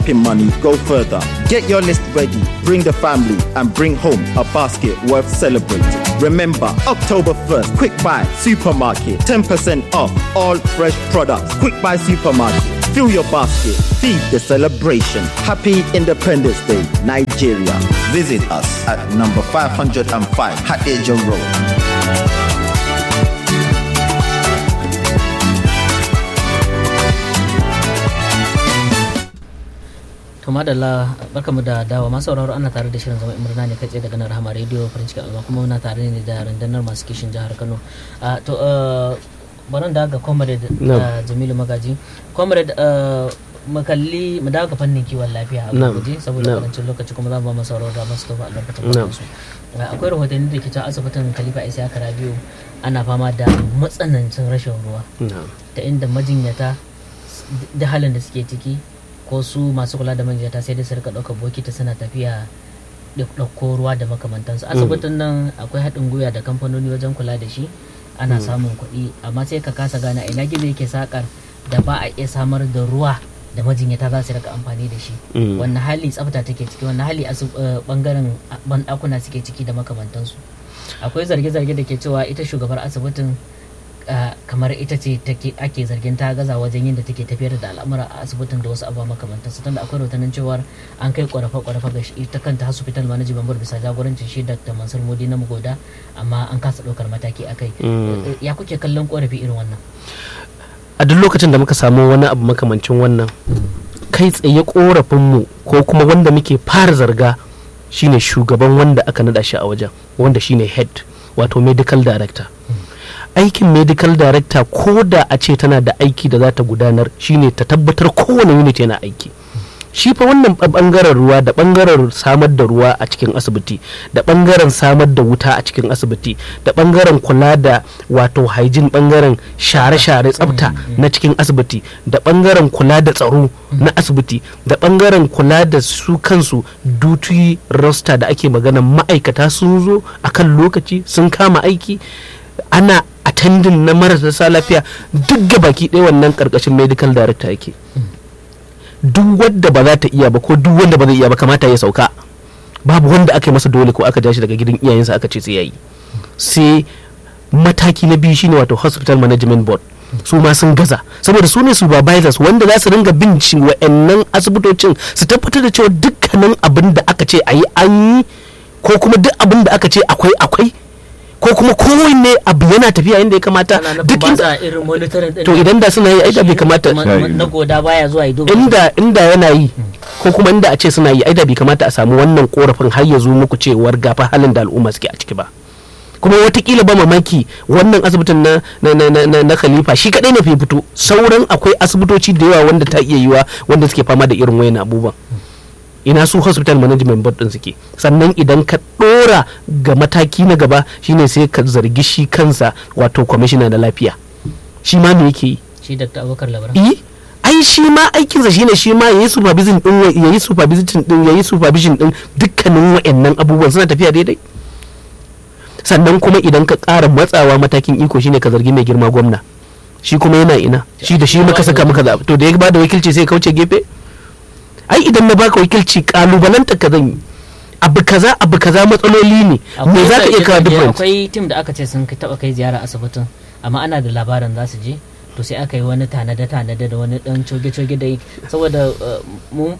Pin money, go further. Get your list ready, bring the family, and bring home a basket worth celebrating. Remember, October 1st, Quick Buy Supermarket, 10% off all fresh products. Quick Buy Supermarket, fill your basket, feed the celebration. Happy Independence Day, Nigeria. Visit us at number 505 Hadeja Road. to madalla barkamu da dawa masu sauraro ana tare da shirin zama murna ne kai tsaye daga nan rahama rediyo farin cikin al'umma kuma muna tare ne da rundunar masu kishin jihar kano to baran da ga comrade jamilu magaji comrade makalli mu dawo ga fannin kiwon lafiya a gurguje saboda karancin lokaci kuma za mu ba mu sauraro da masu tofa albarkacin kwanan su akwai rahotanni da ke cewa asibitin khalifa isa kara biyu ana fama da matsanancin rashin ruwa ta inda majinyata da halin da suke ciki ko su masu kula da manjata sai dai su rika ɗaukar bokiti suna tafiya da ɗauko ruwa da makamantansu asibitin nan akwai haɗin gwiwa da kamfanoni wajen kula da shi ana samun kuɗi amma sai ka kasa gane ina gizo yake sakar da ba a iya samar da ruwa da majinyata za su rika amfani da shi wannan hali tsafta take ciki wannan hali bangaren banɗakuna suke ciki da makamantansu akwai zarge-zarge da ke cewa ita shugabar asibitin Uh, kamar ita ce ake zargin ta gaza wajen yin da take tafiyar da al'amura a asibitin da wasu abubuwa makamantan su tunda akwai rahotannin cewar an kai kwarafa-kwarafa ga ita kanta hospital management board bisa jagorancin shi dr mansur modi na mugoda amma an kasa ɗaukar mataki a kai mm. ya kuke kallon korafi irin wannan a duk lokacin da muka samu wani abu makamancin wannan kai tsaye korafinmu ko kuma wanda muke fara zarga shine shugaban wanda aka nada shi a wajen wanda shine head wato medical director mm. aikin medical director ko da a ce tana da aiki da za ta gudanar shine ta tabbatar kowane unit yana aiki shi fa wannan bangaren ruwa da bangaren samar da ruwa a cikin asibiti da bangaren samar da wuta a cikin asibiti da bangaren kula da wato hygiene bangaren share-share tsafta na cikin asibiti da bangaren kula da tsaro na asibiti da bangaren kula da su kansu duty roster da ake magana ma'aikata sun zo akan lokaci sun kama aiki ana attending na marasa lafiya duk ga baki ɗaya wannan karkashin medical director yake duk wadda ba za ta iya ba ko duk wanda ba zai iya ba kamata ya sauka babu wanda aka yi masa dole ko aka ja shi daga gidan iyayensa aka ce sai yayi sai mataki na biyu shine wato hospital management board su ma sun gaza saboda su ne supervisors wanda za su ringa bin wa'annan asibitocin su tabbatar da cewa dukkanin abin da aka ce a yi an yi ko kuma duk abin da aka ce akwai akwai ko kuma kowanne abu yana tafiya inda ya kamata duk inda to idan da suna yi aida bai kamata na goda baya zuwa yi inda inda yana yi ko kuma inda a ce suna yi aida bai kamata a samu wannan korafin har ya zo muku cewar gafa halin da al'umma suke a ciki ba kuma watakila ba mamaki wannan asibitin na na na na, na khalifa shi kadai ne fi fito sauran akwai asibitoci da yawa wanda ta iya yiwa wanda suke fama da irin wayan abubuwan ina su hospital management board din suke sannan idan ka dora ga mataki na gaba shine sai ka zargi shi kansa wato kwamishina na lafiya shi ma me yake yi shi dr abubakar labaran eh ai shi ma aikinsa shine shi ma yayi supervision din yayi supervision din yayi supervision din dukkanin wayannan abubuwan suna tafiya daidai sannan kuma idan ka ƙara matsawa matakin iko shine ka zargi mai girma gwamna shi kuma yana ina shi da shi muka saka muka zaɓi to da ya bada wakilci sai kauce gefe ai idan na baka wakilci kalubalanta ka zan yi abu kaza abu kaza matsaloli ne me za ka iya kawo different akwai tim da aka ce sun taba kai ziyara asibitin amma ana da labarin za su je to sai aka yi wani tanade tanade da wani dan coge coge da saboda mu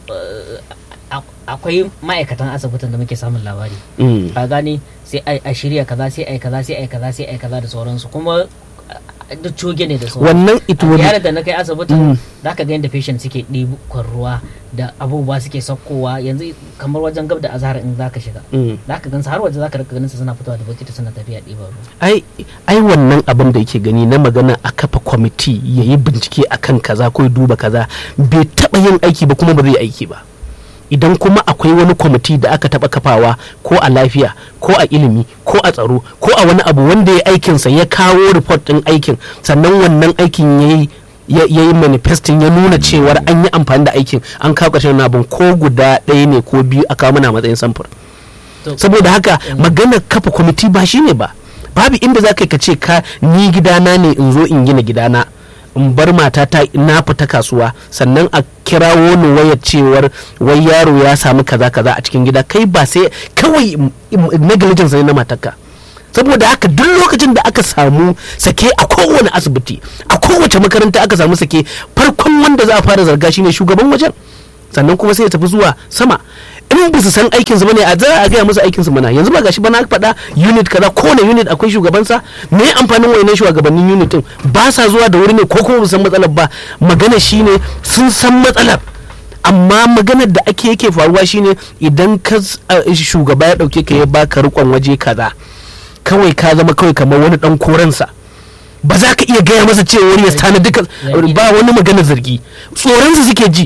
akwai ma'aikatan asibitin da muke samun labari ka gane sai a shirya kaza sai ai kaza sai ai kaza sai ai kaza da sauransu kuma duk coge ne da sauran wannan ita wani yara da na kai asibitin za ka ga yadda patient suke ɗiban ruwa da abubuwa suke saukowa yanzu kamar wajen gab da azhar in za ka shiga za ka gansu har waje za ka rika ganin su suna fitowa da bokiti suna tafiya ɗiban ruwa ai ai wannan abin da yake gani na magana a kafa kwamiti ya yi bincike akan kaza ko ya duba kaza bai taɓa yin aiki ba kuma ba zai aiki ba idan kuma akwai wani kwamiti da aka taba kafawa ko a lafiya ko a ilimi ko a tsaro ko a wani abu wanda ya aikinsa ya kawo report din aikin sannan wannan aikin ya yi ya yi manifestin ya nuna cewar an yi amfani da aikin an kawo ƙarshen abin ko guda ɗaya ne ko biyu a kawo mana matsayin samfur saboda haka maganar kafa kwamiti ba shi ne ba babu inda za ka ce ka ni gidana ne in zo in gina gidana in bar matata na fita kasuwa sannan a kirawo ni wayar cewar wai yaro ya samu kaza kaza a cikin gida kai ba sai kawai mm, mm, negligence ne na matarka saboda haka duk lokacin da aka samu sake a kowane asibiti a kowace makaranta aka samu sake farkon wanda za a fara zarga shine shugaban wajen sannan kuma sai ya tafi zuwa sama in ba su san aikin su bane a za a gaya musu aikin su mana yanzu ba gashi ba na faɗa unit kaza kowane unit akwai shugabansa me amfanin wayannan shugabannin unit din ba sa zuwa da wuri ne ko kuma ba su san matsalar ba magana shine sun san matsalar amma maganar da ake yake faruwa shine idan ka uh, shugaba ya dauke ka ya baka rikon waje kaza kawai ka zama kawai kamar wani dan koransa ba za ka iya gaya masa cewa ya tana duka Zargi. ba wani maganar zargi tsoronsa suke ji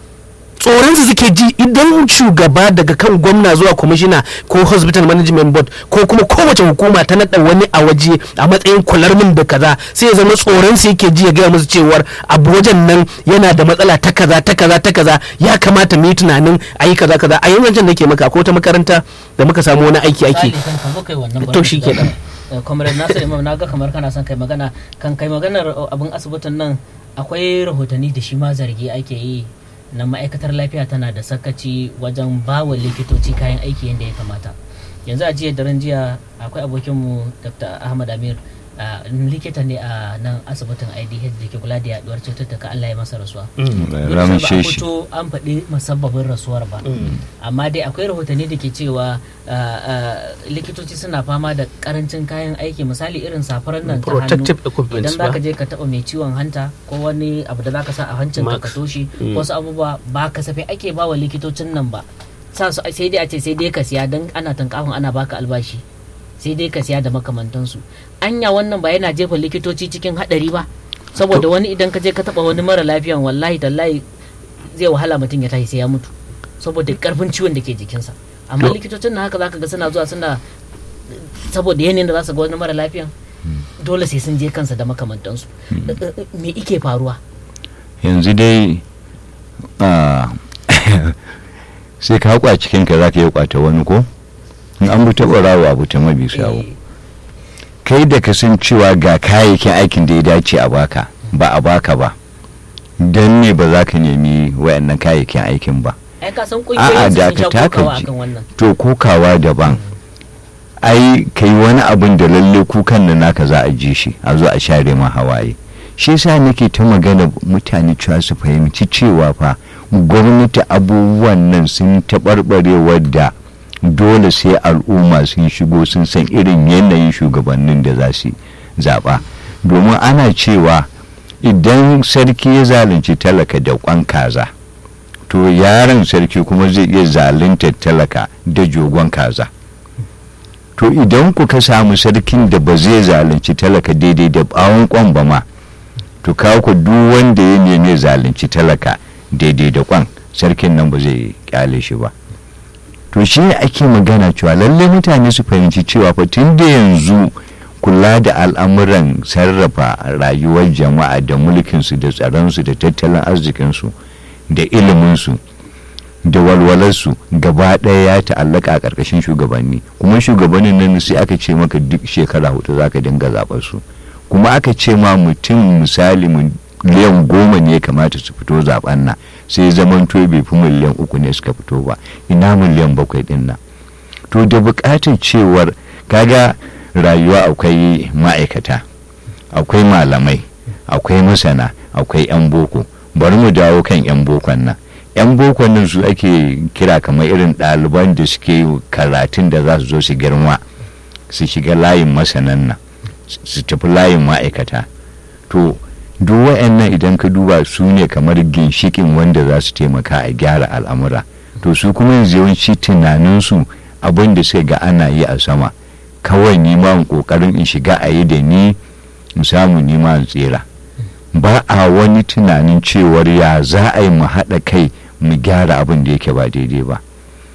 tsoronsa suke ji idan shugaba daga kan gwamna zuwa kwamishina ko hospital management board ko kuma kowace hukuma ta naɗa wani a waje a matsayin kular min da kaza sai ya zama tsoronsa yake ji ya gaya musu cewar abu wajen nan yana da matsala ta kaza ta kaza ta kaza ya kamata mu yi tunanin a yi kaza kaza a yanzu can nake maka ko ta makaranta da muka samu wani aiki ake Misali kan ka zo kai wannan To shi kenan. Comrade Nasir Imam na ga kamar kana son kai magana kan kai maganar uh, abin asibitin nan akwai rahotanni da shi ma zargi ake yi na ma'aikatar lafiya tana da sakaci wajen bawa likitoci kayan aiki yadda ya kamata yanzu a jiya daren jiya akwai abokinmu dr ahmad amir uh, likita ne a nan asibitin idh da ke kula da yaduwar cututtuka allah ya masa rasuwa Bai ramin ba a shi fito an faɗi musabbabin rasuwar ba amma dai akwai rahotanni da ke cewa uh, uh, likitoci suna fama da karancin kayan aiki misali irin safarar nan ta hannu protective equipment idan zaka je ka taɓa mai ciwon hanta ko wani abu da zaka sa a hancin ka ka Max. toshe Mm. wasu abubuwa ba kasafai ake ba wa likitocin nan ba sa su sai dai a ce sai dai ka siya don ana tankafin ana baka albashi sai dai ka siya da makamantansu anya wannan ba yana jefa likitoci cikin hadari ba saboda wani idan ka je ka taba wani mara lafiyan wallahi tallahi zai wahala mutum ya tashi sai ya mutu saboda karfin ciwon da ke jikinsa amma To- likitocin na haka zaka ga suna zuwa suna saboda yanayin da za su ga wani mara lafiyan dole sai sun je kansa da makamantansu me ike faruwa yanzu dai ah, sai ka haƙwa cikinka za ka yi kwata wani ko in an bi taɓa rawa abu ta mabi sawo Eh, kai da ka san cewa ga kayayyakin aikin da ya dace a baka ba a baka ba don ne ba za ka nemi wayannan kayayyakin aikin ba ai ka san A'a, kungiyoyin sun da sha ka taka kokawa ji. akan wannan to kokawa daban ai kai wani abin da lalle kukan da naka za a ji shi a zo a share ma hawaye shi yasa nake ta magana mutane cewa su fahimci cewa fa gwamnati abubuwan nan sun taɓarɓare wadda dole sai al'umma sun shigo sun san irin yanayin shugabannin da za su zaɓa domin ana cewa idan sarki ya zalunci talaka da kwan kaza to yaron sarki kuma zai iya zaluntar talaka da jogon kaza to idan kuka samu sarkin da ba zai zalunci talaka daidai da bawon kwan ba ma to kawo ku duk wanda ya neme zalunci talaka daidai da kwan sarkin nan ba zai kyale shi ba to shi ne ake magana cewa lallai mutane su fahimci cewa fa tun da yanzu kula da al'amuran sarrafa rayuwar jama'a da mulkinsu da tsaronsu da tattalin arzikinsu da iliminsu da walwalarsu gaba ɗaya ya ta'allaka a ƙarƙashin shugabanni kuma shugabannin nan sai aka ce maka duk shekara hudu za ka dinga zaɓar su kuma aka ce ma mutum misali miliyan goma ne ya kamata su fito zaben nan sai zaman to bai fi miliyan uku ne suka fito ba ina miliyan bakwai din nan to da buƙatar cewar kaga rayuwa akwai ma'aikata akwai malamai akwai masana akwai 'yan boko bari mu dawo kan 'yan bokon nan 'yan bokon nan su ake kira kamar irin ɗaliban da suke karatun da za su zo su girma su shiga layin masanan nan su tafi layin ma'aikata to duk wa'annan idan ka duba su ne kamar ginshikin wanda za su taimaka a gyara al'amura to su kuma yanzu yawanci tunaninsu abin da suka ga ana yi a sama kawai nima kokarin in shiga a yi da ni in samu nima in tsira ba a wani tunanin cewar ya za a yi mu haɗa kai mu gyara abin da yake ba daidai ba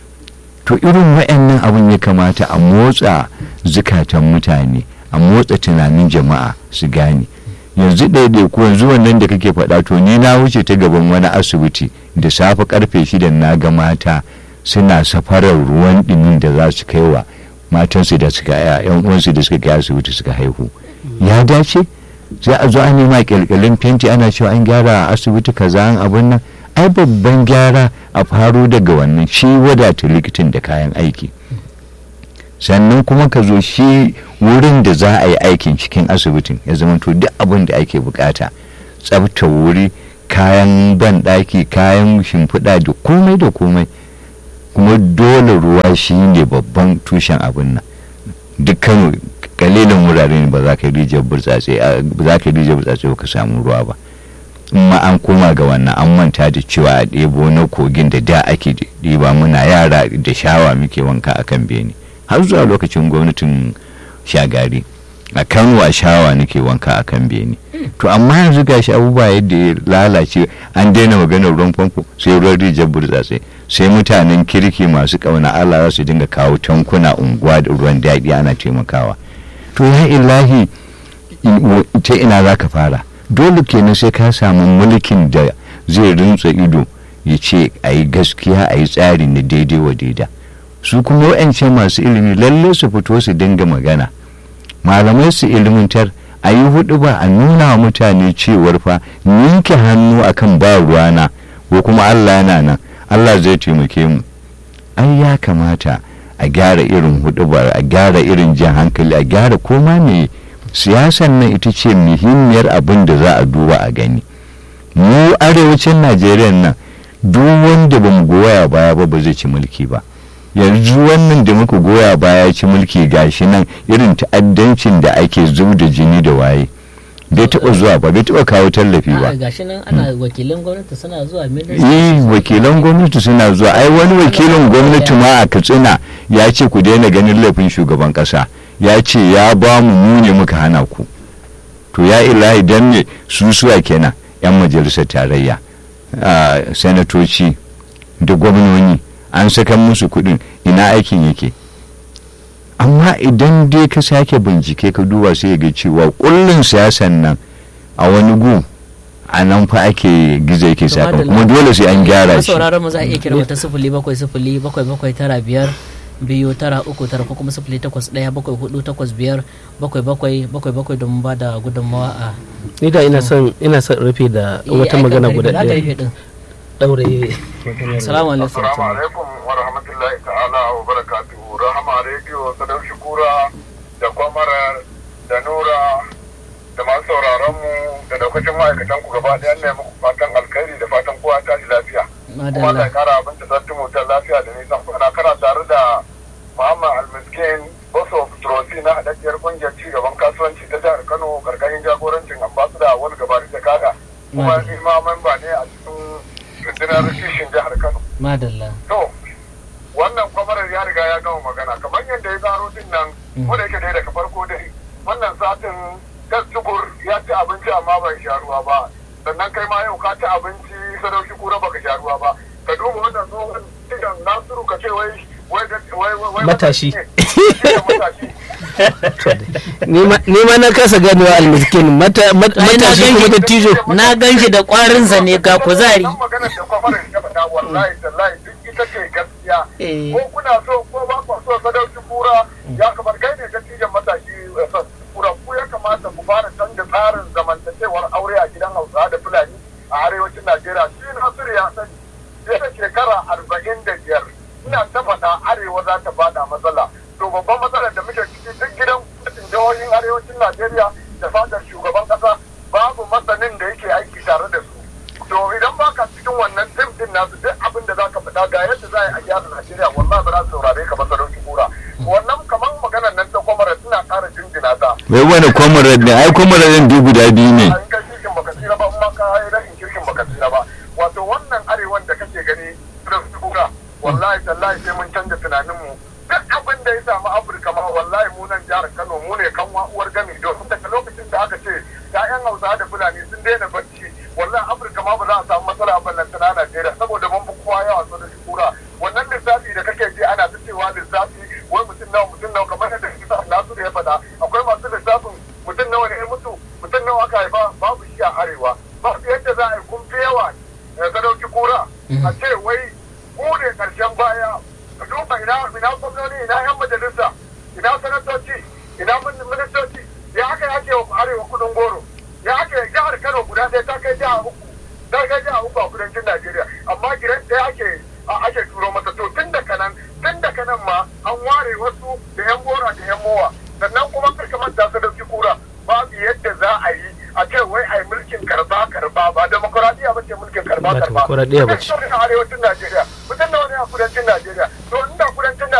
to irin wa'annan abin ya kamata a motsa zukatan mutane a motsa tunanin jama'a su gane yanzu ɗaiɗai ko yanzu wannan da kake faɗa to ni na wuce ta gaban wani asibiti da safe karfe shida na ga mata suna safarar ruwan ɗumin da za su kai wa matansu da suka yan uwansu da suka kai asibiti suka haihu ya dace sai a zo an nema kyalkyalin fenti ana cewa an gyara a asibiti kaza an abun nan ai babban gyara a faro daga wannan shi wadata likitan da kayan aiki sannan kuma ka zo shi wurin da za a yi aikin cikin asibitin ya zama to duk abin da ake bukata tsabta wuri kayan banɗaki kayan shimfiɗa da komai da komai kuma dole ruwa shi ne babban tushen abin nan dukkan kalilin wurare ne ba za ka yi rijiyar burtsatse ba za ka yi rijiyar burtsatse ba ka samu ruwa ba ma an koma ga wannan an manta da cewa a ɗebo na kogin da da ake ɗiba muna yara da shawa muke wanka a kan bene har zuwa lokacin gwamnatin shagari a kano a shawa nake wanka a kan bene to amma yanzu gashi abubuwa yadda ya lalace an daina maganar ruwan famfo sai ruwan rijiyar burtsatse sai mutanen kirki masu ƙauna allah za su dinga kawo tankuna unguwa da ruwan daɗi ana taimakawa to ya ilahi ta ina za ka fara dole kenan sai ka samu mulkin da zai rintsa ido ya ce a yi gaskiya a yi tsari na daidai wa daida su kuma wa'ance masu ilimi lalle su fito su dinga magana malamai su ilimantar a yi hudu ba a nuna wa mutane cewar fa ninke hannu akan ba ruwana ko kuma allah yana nan allah zai taimake mu ai ya kamata a gyara irin hudubar a gyara irin jan hankali a gyara koma mai siyasan nan ita ce muhimmiyar abin da za a duba a gani mu arewacin najeriya nan duk wanda ba mu goya baya ba ba zai ci mulki ba yanzu wannan da muka goya baya ci mulki gashi nan irin ta'addancin da ake zub da jini da waye bai taɓa zuwa ba bai taɓa kawo tallafi ba gashi nan ana wakilan gwamnati suna zuwa eh wakilan gwamnati suna zuwa ai wani wakilin gwamnati ma a katsina ya ce ku daina ganin laifin shugaban ƙasa ya ce ya ba mu mu ne muka hana ku to ya ilahi dan ne su suwa kenan yan majalisar tarayya sanatoci da gwamnoni an saka musu kuɗin ina aikin yake amma idan dai ka sake bincike ka duba sai ga cewa kullun siyasan nan a wani gu a nan fa ake gizo yake saka kuma dole sai an gyara shi sauraron mu za a iya kira wata sifili bakwai sifili bakwai bakwai tara biyar biyu tara uku tara ko kuma sifili takwas ɗaya bakwai hudu takwas biyar bakwai bakwai bakwai bakwai domin ba da gudunmawa a ni da ina son ina son rufe da wata magana guda ɗaya daure salamu alaikum assalamu alaikum wa rahmatullahi ta'ala wa barakatuhu rahama rediyo sadau shukura da kwamara da nura da masu sauraron mu da daukacin ma'aikatan ku gaba ɗaya ne muku fatan alkhairi da fatan kowa tashi lafiya kuma Allah ya kara abin da zartu mutan lafiya da nisan kwana kana tare da Muhammad Almiskin Boso Trosi na haɗaɗɗiyar ƙungiyar cigaban kasuwanci ta jihar Kano karkashin jagorancin ambasada wani gabari da kada kuma ni ma memba ne a cikin rundunar kishin jihar Kano. Madalla. To, wannan kwamarar ya riga ya gama magana kamar yadda ya zaro din nan ko da yake dai daga farko dai wannan satin gas tukur ya ci abinci amma bai sha ruwa ba sannan kai ma yau ka ci abinci sadauki kura baka sha ruwa ba ka duba wannan tsohon idan nasiru ka ce wai wai matashi matashi ni ma na kasa ganewa almiskin matashi kuma da tijo na gan shi da kwarin sa ne ga kuzari wannan maganar da kwamarar ya faɗa wallahi tallahi duk ita ce gaskiya ko kuna so ko ba ku so sadauki kura ya kamar kai ne dattijan matashi kura ku ya kamata ku fara canza tsarin zamantakewar aure a gidan hausa da fulani a arewacin najeriya shi nasiru ya sani fiye da shekara arba'in da biyar ina ta faɗa arewa za ta bada matsala to babban matsalar da muke ciki duk gidan jihohin arewacin najeriya da fadar shugaban ƙasa babu masanin da yake aiki tare da su to idan baka cikin wannan tim din nasu duk abin da zaka faɗa ga yadda za a gyara najeriya wallahi ba za su saurare ka ba sadauki kura wannan kamar maganar nan ta kwamara suna ƙara jinjina ta wai wani kwamarar ne ai kwamarar din duk guda biyu ne an kai kirkin baka tsira ba amma ka yi rashin kirkin baka tsira ba wato wannan arewan da kake gani sadauki kura wallahi tallahi sai mun canza tunaninmu duk abin da ya samu afirka ma wallahi mu nan jihar kano mu ne kan uwar gami domin daga lokacin da aka ce ya'yan hausa da fulani sun daina barci wallahi afirka ma ba za a samu matsala a ballanta na najeriya saboda mun fi kowa yawa so da shukura wannan lissafi da kake ji ana ta cewa lissafi wai mutum nawa mutum nawa kamar yadda lissafin nasu da ya faɗa akwai masu lissafin mutum nawa ne ya mutu mutum nawa aka haifa babu shi a arewa babu yadda za a yi kun fi yawa ka dauki kura a ce wai ku ne karshen baya ka duba ina ina gwamnoni ina yan majalisa ina sanatoci ina ministoci ya haka ya ce wa arewa kudin goro ya ake jihar Kano guda ɗaya ta kai jiha uku ta kai jiha uku a kudancin Najeriya amma gidan ɗaya ake ake turo masa to tun da kanan tun da kanan ma an ware wasu da yan gora da yan mowa sannan kuma kar ka manta su dauki kura babu yadda za a yi a ce wai a yi mulkin karba karba ba demokuraɗiyya ba ce mulkin karba Ba karba demokuraɗiyya ba ce. a arewacin Najeriya mutum da wani a kudancin Najeriya to inda kudancin